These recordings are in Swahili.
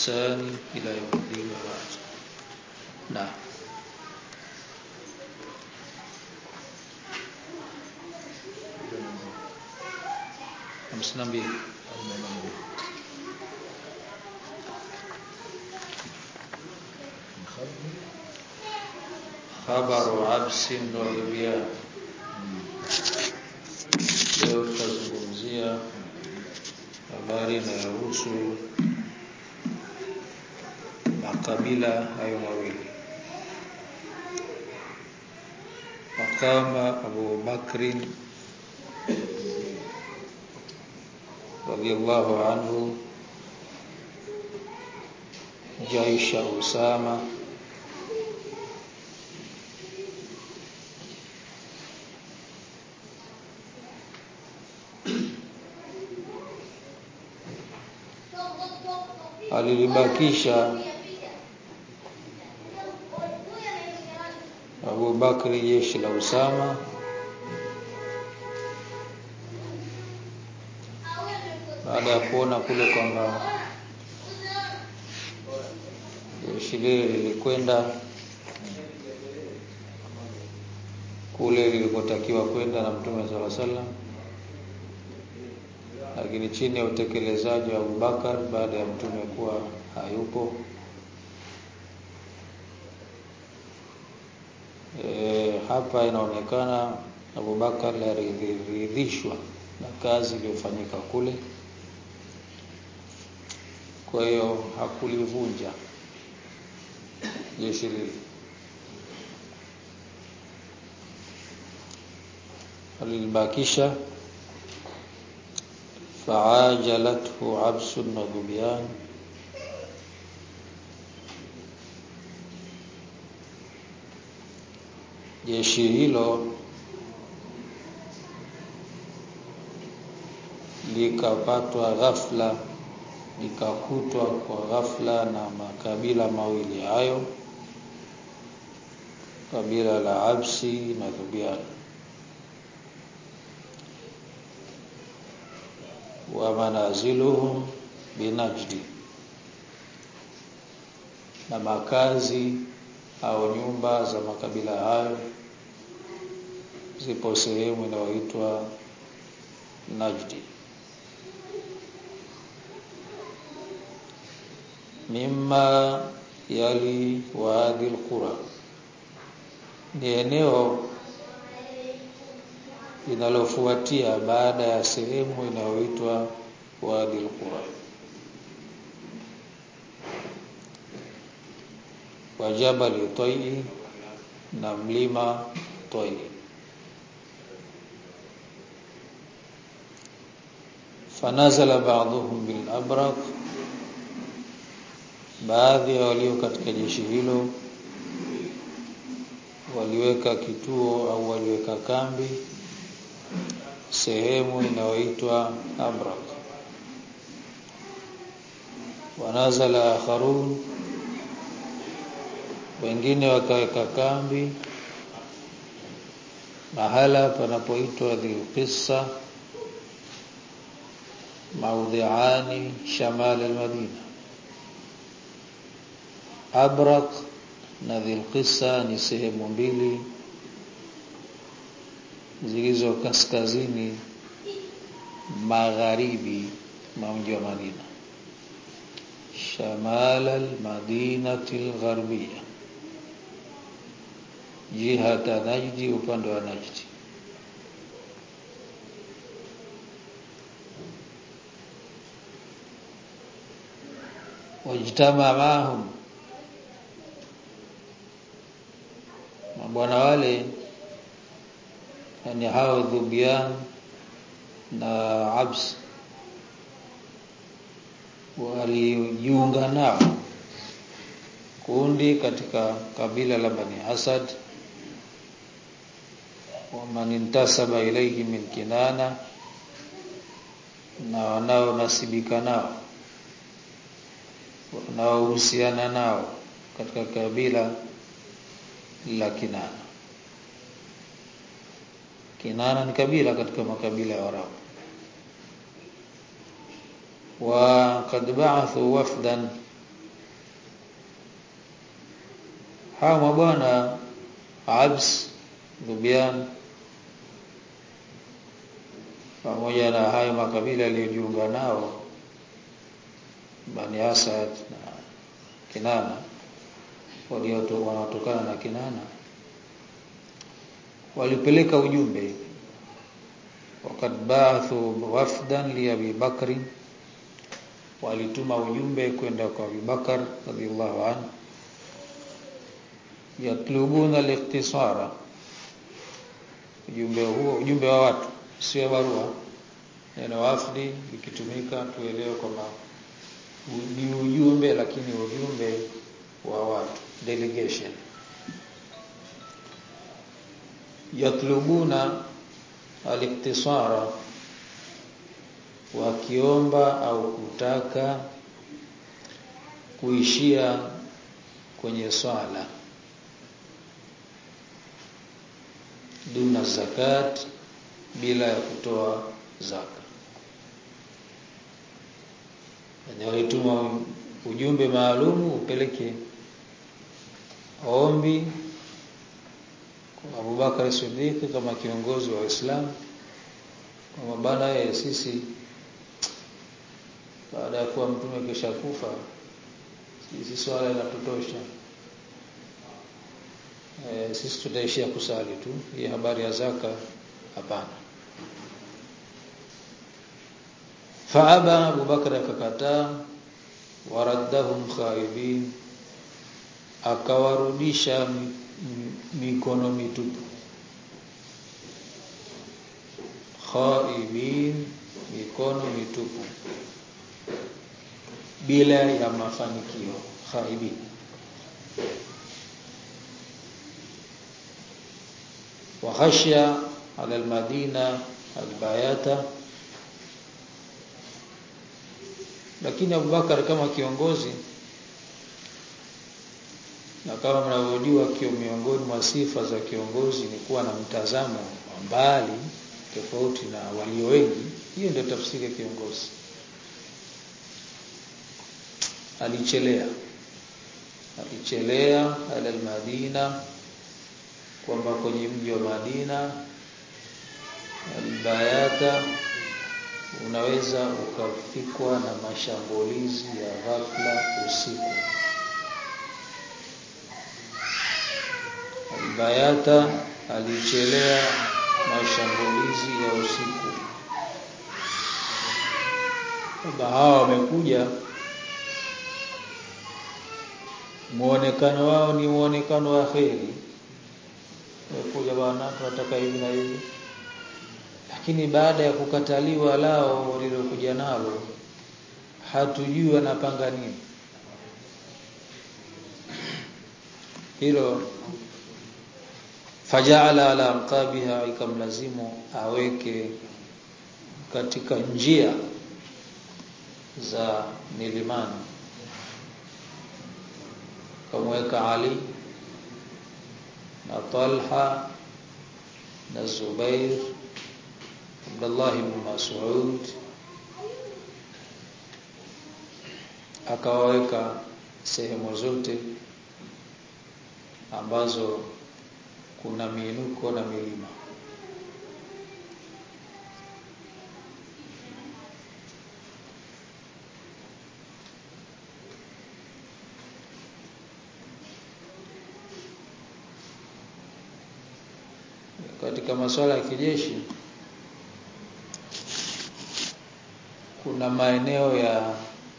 بإحسان إلى يوم الدين وبعد نعم hamsini na mbili khabaru absin wa ibyan leo tutazungumzia habari inayohusu makabila hayo mawili Maqama Abu Bakrin radiyallahu anhu Jaisha Usama alilibakisha Abu Bakri jeshi la Usama baada ya kuona kule kwamba jeshi lile lilikwenda kule lilikotakiwa kwenda na Mtume sala salam lakini chini ya utekelezaji wa Abubakar baada ya mtume kuwa hayupo e, hapa inaonekana Abubakar aliridhishwa na kazi iliyofanyika kule kwa hiyo hakulivunja jeshi lile alilibakisha faajalathu absun wa dhubyan jeshi hilo likapatwa ghafla likakutwa kwa ghafla na makabila mawili hayo kabila la Absi na Dhubian wa manaziluhum binajdi na makazi au nyumba za makabila hayo zipo sehemu inayoitwa Najdi mimma yali wadi alqura ni eneo linalofuatia baada ya sehemu inayoitwa Wadi al-Qura wa Jabal Tayyi na mlima Tayyi fanazala ba'dhum bil abraq baadhi ya walio katika jeshi hilo waliweka kituo au waliweka kambi sehemu inayoitwa Abrak wanazala akharun wengine wakaweka kambi mahala panapoitwa Dhilqissa maudhiani shamal almadina Abrak na Dhilqissa ni sehemu mbili zilizo kaskazini magharibi mwa mji wa Madina shamal almadinati algharbiyya jihata Najdi upande wa Najdi wajtama mahum mabwana wale yani hao dhubian na abs walijiunga nao kundi katika kabila la Bani Asad waman intasaba ilayhi min kinana na wanaonasibika nao wanaohusiana nao katika kabila la Kinana Kinana ni kabila katika makabila ya Waarabu wa kad ba'athu wafdan hawa mabwana Abs Dhubian pamoja na hayo makabila yaliyojiunga nao Bani Asad na Kinana walioto wanaotokana na Kinana walipeleka ujumbe wakad ba'athu wafdan li Abi Bakri walituma ujumbe kwenda kwa Abi Bakar radhiallahu anhu yatlubuna al-ikhtisara ujumbe huo ujumbe wa watu sio barua neno wafdi ikitumika tuelewe kwamba ni ujumbe lakini ujumbe wa watu delegation yatlubuna al-iktisara wakiomba au kutaka kuishia kwenye swala duna zakat bila ya kutoa zaka yani walituma ujumbe maalumu upeleke ombi kwa Abubakar Siddiq kama kiongozi wa Uislamu kwa bana yeye sisi baada ya kuwa mtume kisha kufa sisi swala inatutosha e, sisi tutaishia kusali tu hii habari ya zaka hapana faaba Abubakar akakataa waraddahum khaibin akawarudisha mikono mitupu khaibin mikono mitupu bila ya mafanikio khaibin wa khashya ala almadina albayata lakini Abubakar kama kiongozi na kama mnavyojua kio miongoni mwa sifa za kiongozi ni kuwa na mtazamo mbali tofauti na walio wengi hiyo ndio tafsiri ya kiongozi alichelea alichelea ala almadina kwamba kwenye mji wa Madina albayata unaweza ukafikwa na mashambulizi ya ghafla usiku albayata alichelea mashambulizi ya usiku kwamba hawa wamekuja muonekano wao ni muonekano wa kheri wamekuja bwana tunataka hivi na hivi lakini baada ya kukataliwa lao walilokuja nalo hatujui wanapanga nini hilo fajala ala anqabiha ikamlazimu aweke katika njia za milimani kamweka Ali na Talha na Zubair Abdullah ibn Mas'ud akawaweka sehemu zote ambazo kuna miinuko na milima katika masuala ya kijeshi kuna maeneo ya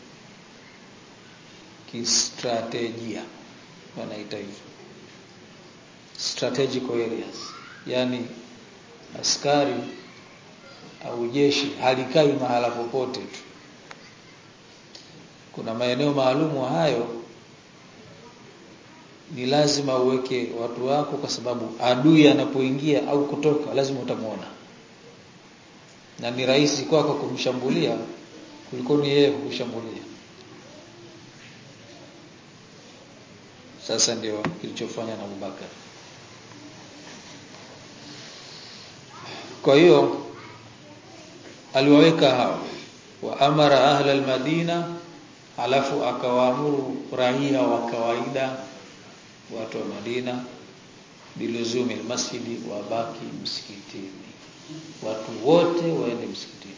kistrategia wanaita hivyo strategic areas yani askari au jeshi halikai mahala popote tu kuna maeneo maalumu hayo ni lazima uweke watu wako kwa sababu adui anapoingia au kutoka lazima utamuona na ni rahisi kwako kumshambulia kuliko ni yeye kukushambulia sasa ndio kilichofanya na Abubakar kwa hiyo aliwaweka hao wa amara ahla almadina alafu akawaamuru raia wa kawaida watu wa Madina biluzumi almasjidi wabaki msikitini watu wote waende msikitini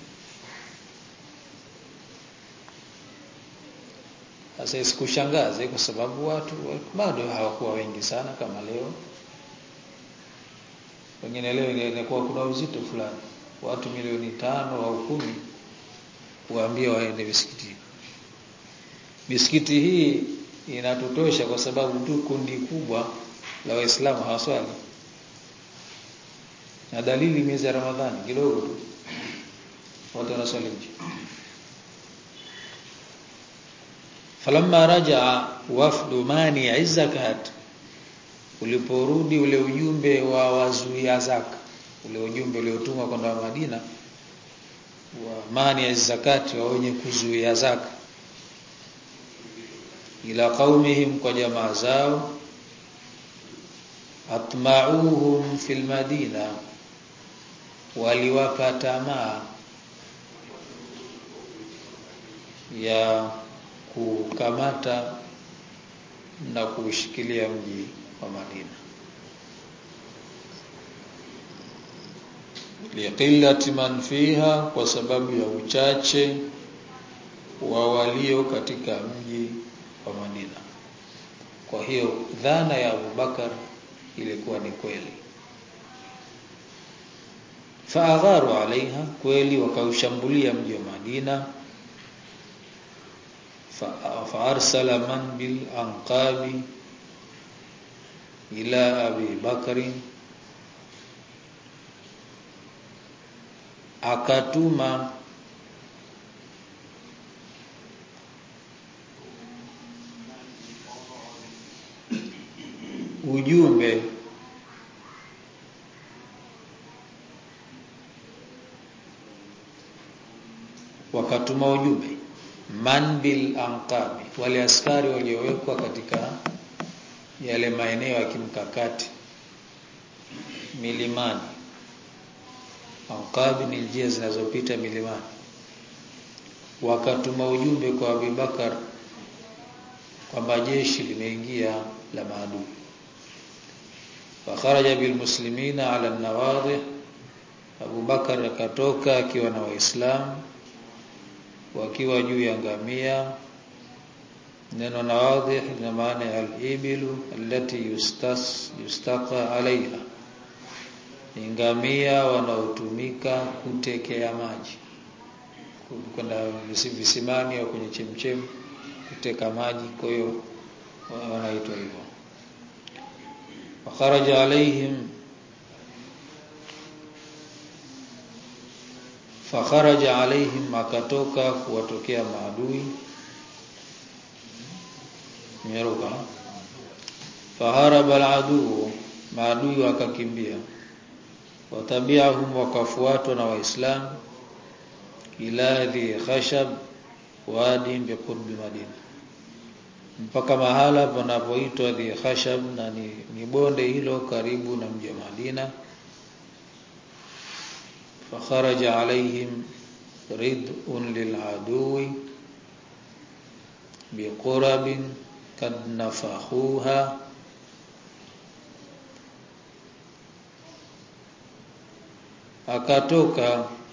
sasa isikushangaze kwa sababu watu bado hawakuwa wengi sana kama leo wengine leo ingekuwa kuna uzito fulani watu milioni tano au kumi waambie waende misikitini misikiti hii inatutosha kwa sababu tu kundi kubwa la waislamu hawaswali na dalili miezi ya ramadhani kidogo tu watu wanaswali nje falamma rajaa wafdu mani zakat uliporudi ule ujumbe wa wazuia zaka ule ujumbe uliotumwa kwenda Madina wa mani ya zakati wa wenye kuzuia zaka ila qaumihim kwa jamaa zao atma'uhum fil madina waliwapa tamaa ya kukamata na kushikilia mji wa Madina liqillati man fiha kwa sababu ya uchache wa walio katika mji wa Madina kwa hiyo dhana ya Abubakar ilikuwa ni kweli faagharu alaiha kweli wakaushambulia mji wa Madina faarsala man bil anqabi ila abi bakri akatuma ujumbe wakatuma ujumbe man bil anqabi wale askari waliowekwa katika yale maeneo ya kimkakati milimani anqabi ni njia zinazopita milimani wakatuma ujumbe kwa Abubakar kwamba jeshi limeingia la maadui fakharaja bilmuslimina ala nawadhi Abu Bakar akatoka akiwa na waislamu wakiwa juu ya ngamia neno nawadhi ina maana ya al-ibilu allati yustas yustaqa alaiha ngamia wanaotumika kutekea maji kwenda visimani au kwenye chemchem kuteka maji kwa hiyo wanaitwa hivyo fakharaja alaihim fakharaja alaihim akatoka kuwatokea maadui nyeruka faharaba aladu maadui wakakimbia watabiahum wakafuatwa na waislamu ila dhi khashab wadi biqurbi madina mpaka mahala panapoitwa dhi khashab na ni, ni bonde hilo karibu na mji wa Madina fakharaja alaihim rid'un lil'adui biqurabin kad nafahuha akatoka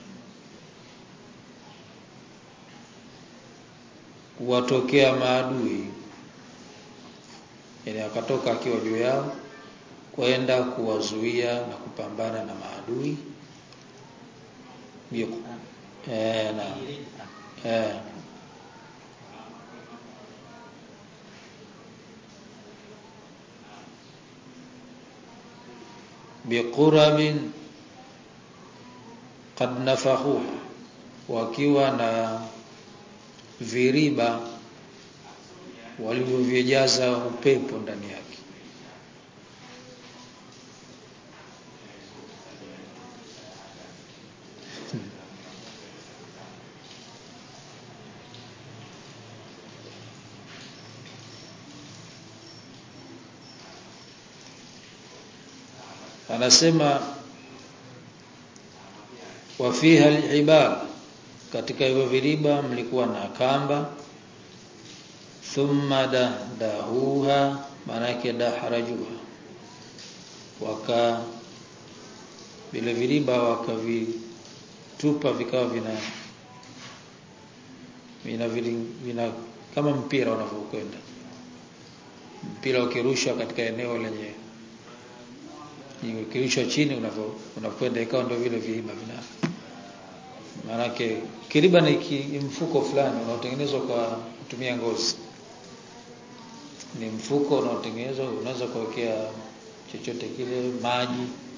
kuwatokea maadui yani akatoka akiwa juu yao kwenda kuwazuia na kupambana na maadui Biko. Eh, na eh. biqurabin qad nafahu wakiwa na viriba walivyovijaza upepo ndani yake anasema wa fiha al katika hivyo viriba mlikuwa na kamba thumma dahdahuha maana yake dahrajuha waka vile viriba wakavitupa vikawa vina vina, vina, vina kama mpira unavyokwenda mpira ukirushwa katika eneo lenye ukirushwa chini unavyo unakwenda ikawa ndio vile viriba vina maanake kiriba ni mfuko fulani unaotengenezwa kwa kutumia ngozi ni mfuko unaotengenezwa unaweza kuwekea chochote kile maji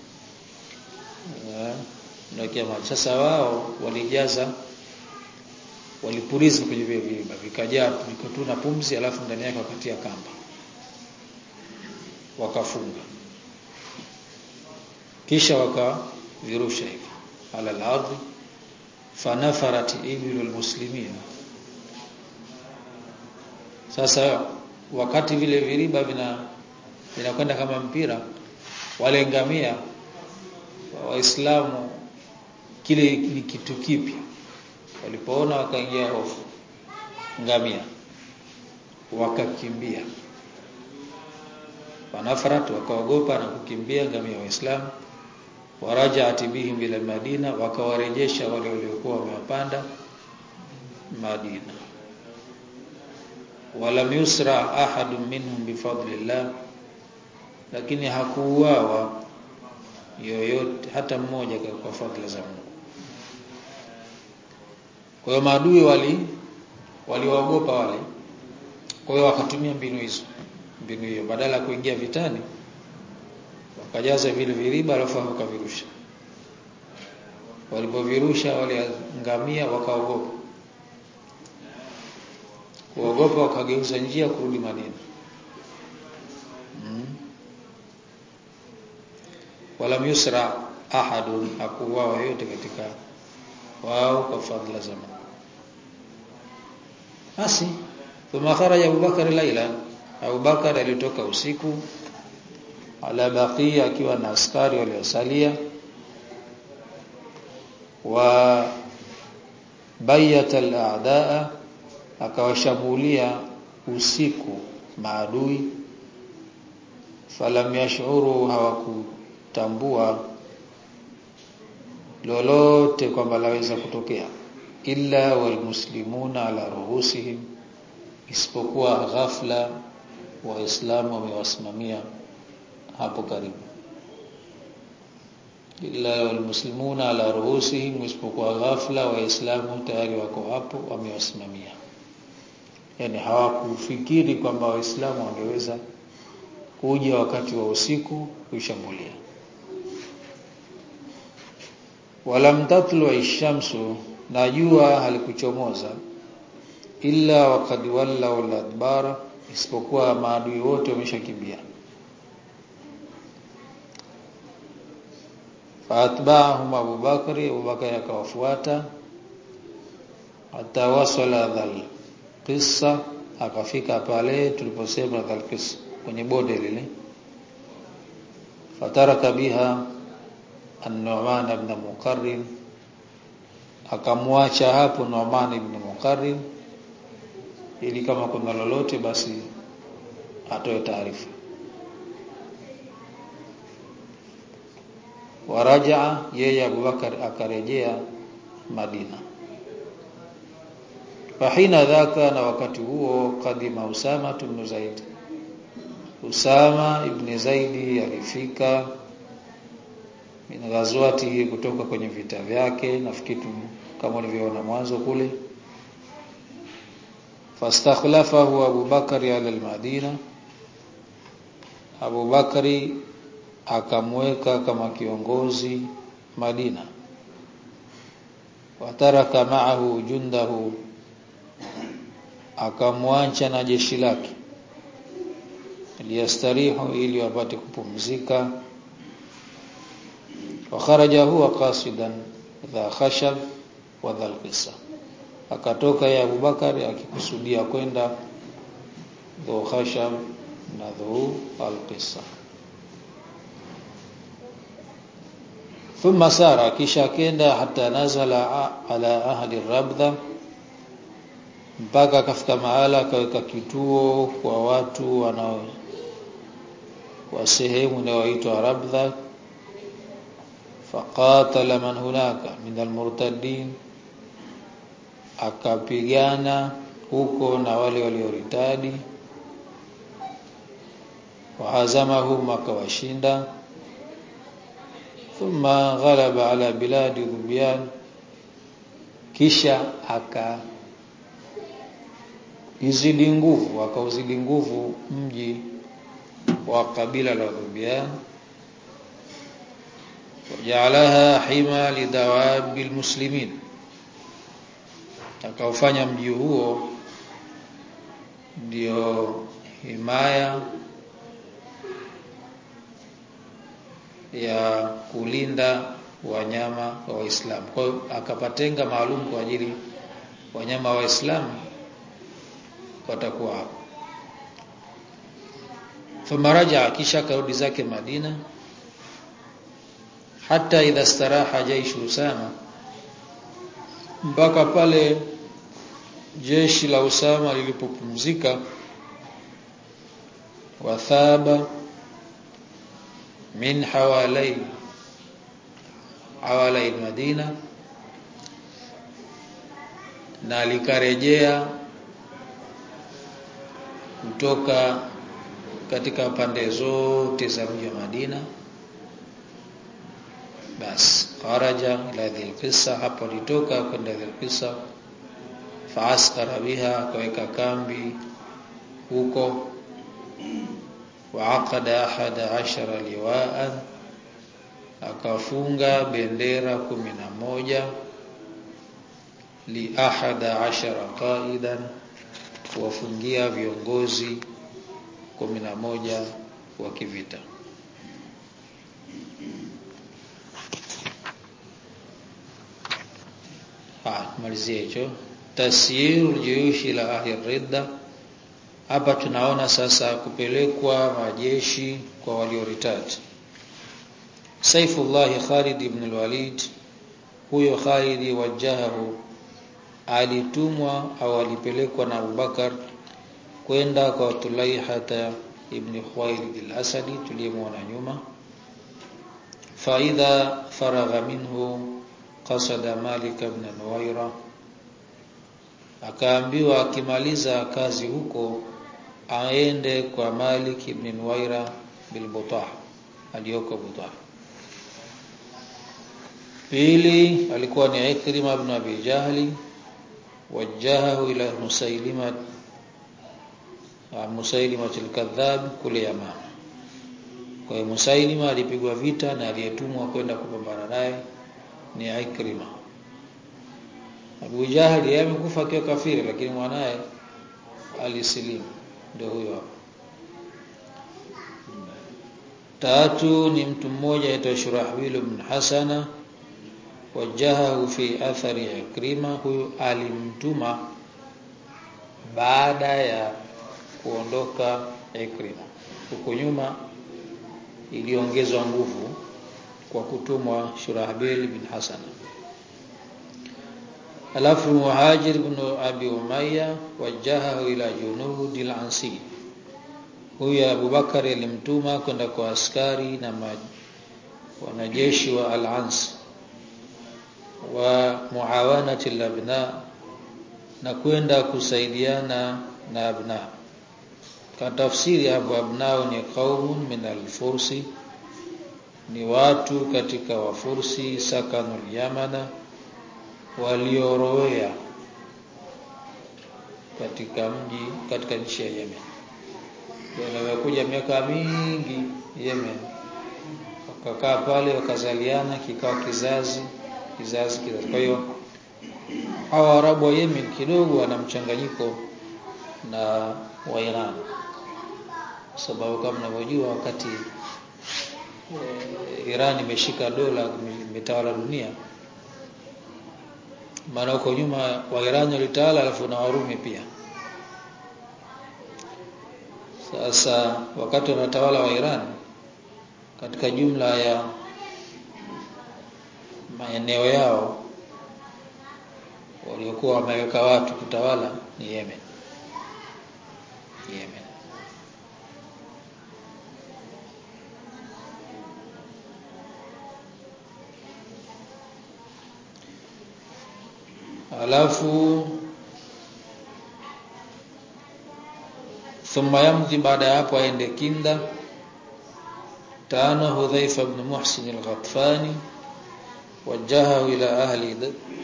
unawekea maji sasa wao walijaza walipuliza kwenye vile viriba vikajaa vikatuna pumzi alafu ndani yake wakatia kamba wakafunga kisha wakavirusha hivi ala al-ardhi fanafarat ibilu almuslimin sasa wakati vile viriba vina vinakwenda kama mpira wale ngamia waislamu kile ni kitu kipya walipoona wakaingia hofu ngamia wakakimbia wanafarat wakaogopa na kukimbia ngamia waislamu warajaat bihim ila madina wakawarejesha wale waliokuwa wamewapanda Madina walam yusra ahadun minhum bifadlillah lakini hakuuawa yoyote hata mmoja kwa fadhila za Mungu kwa hiyo maadui wali waliwaogopa wale kwa hiyo wakatumia mbinu hizo mbinu hiyo badala ya kuingia vitani wakajaza vile viriba alafu wakavirusha walipovirusha wale ngamia wakaogopa kuogopa wakageuza njia kurudi Madina hmm. wala yusra ahadun hakuwa yote katika wao kwa fadhila za Mungu basi thumma kharaja Abu Bakar laila Abu Bakar alitoka usiku ala baqiya akiwa na askari waliosalia wa bayata al-a'daa akawashambulia usiku maadui falam yashuru hawakutambua lolote kwamba laweza kutokea illa walmuslimuna ala ruhusihim isipokuwa ghafla waislamu wamewasimamia hapo karibu illa walmuslimuna ala ruhusihim isipokuwa ghafla waislamu tayari wako hapo wamewasimamia yani hawakufikiri kwamba waislamu wangeweza kuja wakati wa usiku kushambulia walam tatlu ishamsu na jua halikuchomoza illa waqad walla adbara isipokuwa maadui wote wameshakimbia faatba'ahum Abu Bakari Abu Bakari akawafuata hata wasala dhal qissa akafika pale tuliposema dhal qissa kwenye bonde lile fataraka biha an-Nu'man ibn Muqarrin akamwacha hapo Nu'man ibn Muqarrin ili kama kuna lolote basi atoe taarifa warajaa yeye Abubakar akarejea Madina fahina dhaka na wakati huo kadima Usama ibn Zaid Usama ibn Zaidi alifika min ghazwatihi kutoka kwenye vita vyake nafikiri kama ulivyoona mwanzo kule fastakhlafahu Abu Bakari ala al-Madina Abu Bakari akamweka kama kiongozi Madina wataraka ma'ahu jundahu akamwacha na jeshi lake liyastarihu ili wapate kupumzika wa kharaja huwa qasidan dha khashab wa dhal qissa akatoka ya Abubakar akikusudia kwenda dhu khashab na dhu al qissa thumma sara kisha kenda hata nazala ala ahli rabdha mpaka akafika mahala akaweka kituo kwa watu wanao wa sehemu inayoitwa Rabdha faqatala man hunaka min almurtaddin akapigana huko na wale walioritadi wahazamahum akawashinda thumma ghalaba ala biladi dhubyan kisha aka izidi nguvu akauzidi nguvu mji wa kabila la Dhubyan wajalaha hima lidawabi almuslimin akaufanya mji huo ndio himaya ya kulinda wanyama wa Waislamu. Kwa hiyo akapatenga maalum kwa ajili wanyama wa Waislamu watakuwa hapo. Famaraja kisha karudi zake Madina hata idha staraha jaishu Usama mpaka pale jeshi la Usama lilipopumzika wathaba min hawalai hawalai Madina na likarejea kutoka katika pande zote za mji wa Madina bas kharaja ila dhilqisa hapo litoka kwenda dhilqisa faaskara biha akaweka kambi huko waaqada ahada ashara liwaan akafunga bendera kumi na moja li ahada ashara qaidan kuwafungia viongozi kumi na moja wa kivita malizie hicho tasyiru juyushi la ahli ridda hapa tunaona sasa kupelekwa majeshi kwa walioritati Saifullah Khalid ibn al-Walid huyo Khalid wajahahu alitumwa au alipelekwa na Abubakar kwenda kwa Tulaihata ibn Khuwailid al-Asadi tuliyemwona nyuma faidha faragha minhu qasada Malik ibn Nuwaira akaambiwa akimaliza kazi huko aende kwa Malik ibn Nuwaira bil Butah aliyoko Butah pili alikuwa ni Ikrima ibn Abi Jahli wajahahu ila Musailima Musailima al-Kadhab kule Yamama kwa hiyo Musailima alipigwa vita na aliyetumwa kwenda kupambana naye ni Ikrima Abu Jahali yeye amekufa akiwa kafiri lakini mwanaye alisilimu ndio huyo hapo tatu ni mtu mmoja aitwa Shurahbil ibn Hasana wajahahu fi athari Ikrima huyu alimtuma baada ya kuondoka Ikrima huko nyuma iliongezwa nguvu kwa kutumwa Shurahbil bin Hasan alafu Muhajir ibn Abi Umayya wajahahu ila junudi al-Ansi huyu Abubakar alimtuma kwenda kwa askari na wanajeshi wa al-Ans wa muawanati al-abna na kwenda kusaidiana na abna kwa tafsiri hapo abnao ni qaumun min al-fursi ni watu katika wafursi sakanul yamana waliorowea katika mji katika nchi ya Yemen wamekuja miaka mingi Yemen wakakaa pale wakazaliana kikao kizazi kizazi kizazi kwa hiyo hawa Arabu wa Yemen kidogo wana mchanganyiko na wa Iran sababu kama mnavyojua wakati e, Iran imeshika dola imetawala dunia maana huko nyuma wa Iran walitawala alafu na Warumi pia sasa wakati wanatawala wa Iran katika jumla ya maeneo yao waliokuwa wameweka watu kutawala ni Yemen Yemen alafu thumma yamdhi baada ya hapo aende Kinda tano Hudhaifa ibn Muhsin al-Ghatfani wajahahu ila ahli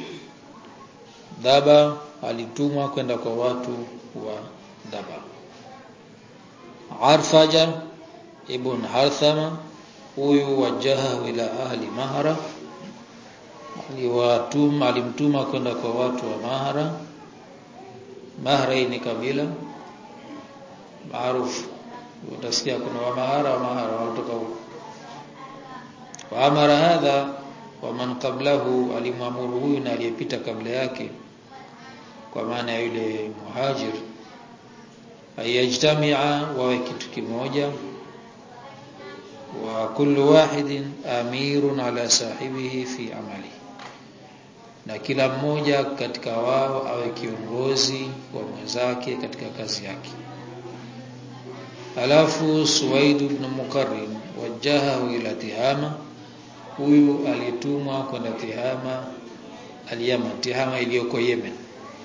Dhaba alitumwa kwenda kwa watu wa Dhaba Arfaja ibn Harthama huyu wajahahu ila ahli Mahra aliwatuma alimtuma kwenda kwa watu wa Mahra Mahra ni kabila maarufu utasikia kuna wa Mahara wa Mahara wanatoka huko wa amara hadha wa man qablahu alimwamuru huyu na aliyepita kabla yake kwa maana ya yule muhajir ayajtamia wawe kitu kimoja wa kullu wahidin amirun ala sahibihi fi amali na kila mmoja katika wao awe kiongozi wa mwenzake katika kazi yake alafu Suwaid ibn Mukarrim wajahahu ila Tihama huyu alitumwa kwenda Tihama aliyama Tihama iliyoko Yemen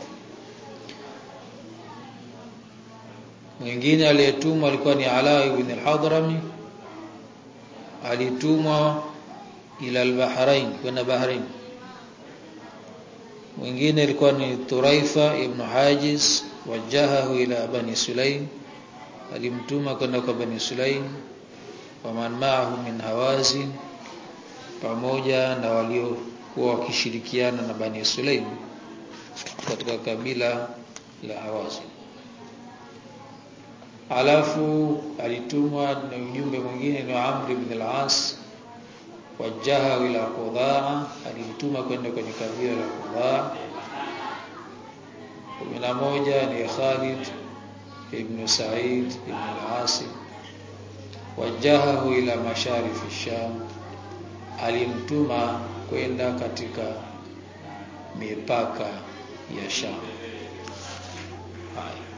mwingine aliyetumwa alikuwa ni Ala ibn al-Hadrami alitumwa ila al-Bahrain kwenda Bahrain mwingine alikuwa ni Turaifa ibn Hajiz wajahahu ila Bani Sulaim alimtuma kwenda kwa Bani Sulaim wa man ma'ahu min Hawazin pamoja na waliokuwa wakishirikiana na Bani Sulaim katika kabila la Hawazin alafu alitumwa na ujumbe mwingine ni Amr ibn al-As wajaha ila Qudaa alimtuma kwenda kwenye kabila la Qudaa kumi na moja ni Khalid ibn Sa'id ibn al-Asim wajahahu ila masharif Sham alimtuma kwenda katika mipaka ya Sham haya